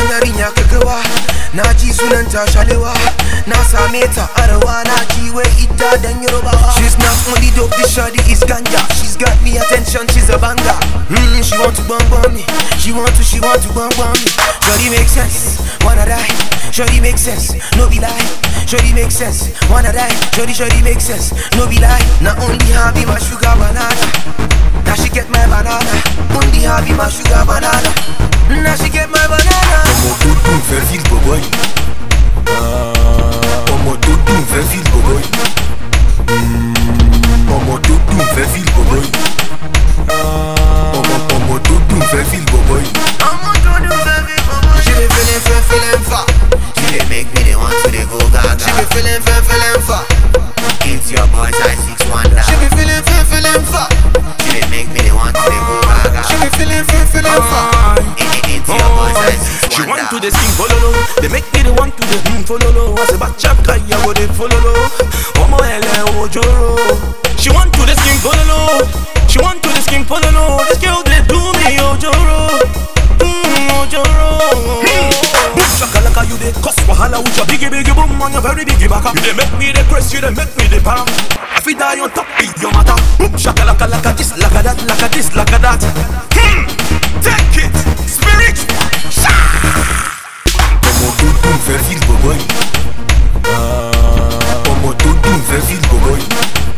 yarinya kagawa na ji sunanta shalewa na same ta arewa na ji wai ita dan yorubawa she's not only dope this shawty is ganja she's got me attention she's a banger mm, she want to bum bum me she want to she want to bum bum me shawty make sense wanna die shawty make sense no be lie shawty make sense wanna die shawty shawty make sense no be lie na only her be my sugar banana now she get my banana only her be my sugar banana now she get my banana ọmọ tó dùn fẹ́ fíl bọ̀bọ̀ yìí ọmọ tó dùn fẹ́ fíl bọ̀bọ̀ yìí ọmọ tó dùn fẹ́ fíl bọ̀bọ̀ yìí ọmọ ọmọ tó dùn fẹ́ fíl bọ̀bọ̀ yìí. She be feeling, feel, feeling far. She dey make me dey want to dey go gaga. She be feeling, feel, feeling far. It's your boy size six wonder. She be feeling, feel, feeling far. She dey make me dey want to dey go gaga. She be feeling, feel, feeling far. It- it- It's your boy size six She want to wonder. the sing follow They make me the want to the hmm follow I say back chap guy I go the follow Omo ele ojoro She want to the skin follow She want to the skin follow This girl they do me ojoro Hmm ojoro Boom shakalaka you dey cause wahala with your biggie biggie boom on your very biggie baka You dey make me the press you dey make me the pam I fit die on top of your matter Boom shakalaka laka this laka that laka this laka that Hmm take it spiritual ọmọ tó dùn fẹ́ fíl bọ̀bọ̀ yìí ọmọ tó dùn fẹ́ fíl bọ̀bọ̀ yìí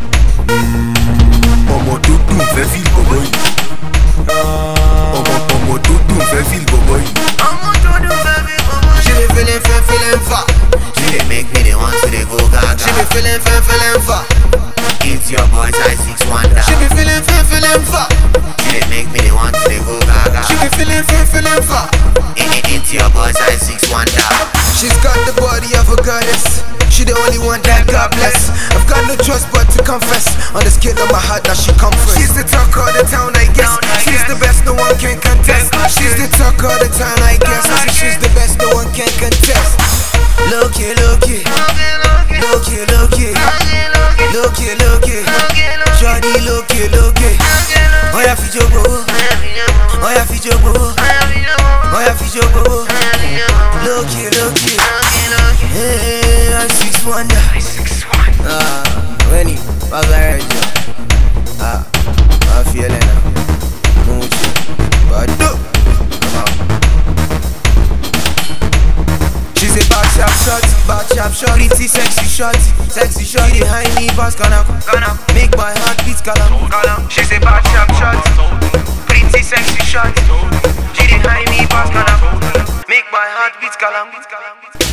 ọmọ tó dùn fẹ́ fíl bọ̀bọ̀ yìí ọmọ ọmọ tó dùn fẹ́ fíl bọ̀bọ̀ yìí. She be feeling, feel, feeling far. She dey make me dey want to dey go She be gaga. feeling, feel, feeling far. It's your boy size six wonder. She be feeling, feel, feeling far. She dey make me dey want to dey go gaga. She be feeling, feel, feeling far. It- it- It's your boy size six wonder. She's got the body of a goddess. She the only one that God bless. I've got no choice but to confess. On the scale of my heart, that she come first. She's the talk of the town, I guess. She's the best, no one can contest. She's the talk of the town, I guess. I say she's the best, no one can contest. Look it, look it, look it, look it, look it, look it. Shawty, look it, look it. Oh yeah, fi jogo, oh yeah, fi jogo, oh yeah, fi jogo. Look it, look it. Hey, I'm six wonder. Ah, when he was a Ah, I'm feeling it. Mucho. But no. Come on. She's a bad sharp shot, bad sharp shot, pretty sexy shot, sexy shot. She behind me, pass gonna, gonna make my heart beat galang, galang. She's a bad sharp shot, pretty sexy shot. She behind me, pass gonna, make my heart beat galang, galang.